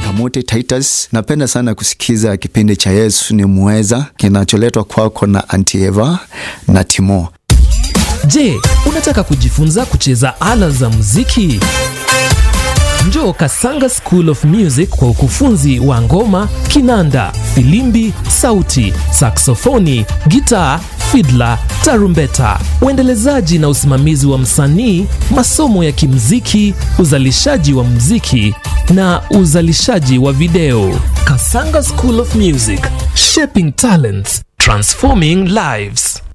Kamuti Titus. Napenda sana kusikiza kipindi cha Yesu ni Mweza kinacholetwa kwako na Auntie Eva na Timo. Je, unataka kujifunza kucheza ala za muziki? Njoo Kasanga School of Music kwa ukufunzi wa ngoma, kinanda, filimbi, sauti, saksofoni, gitaa, fidla, tarumbeta, uendelezaji na usimamizi wa msanii, masomo ya kimziki, uzalishaji wa mziki na uzalishaji wa video. Kasanga School of Music, shaping talents, transforming lives.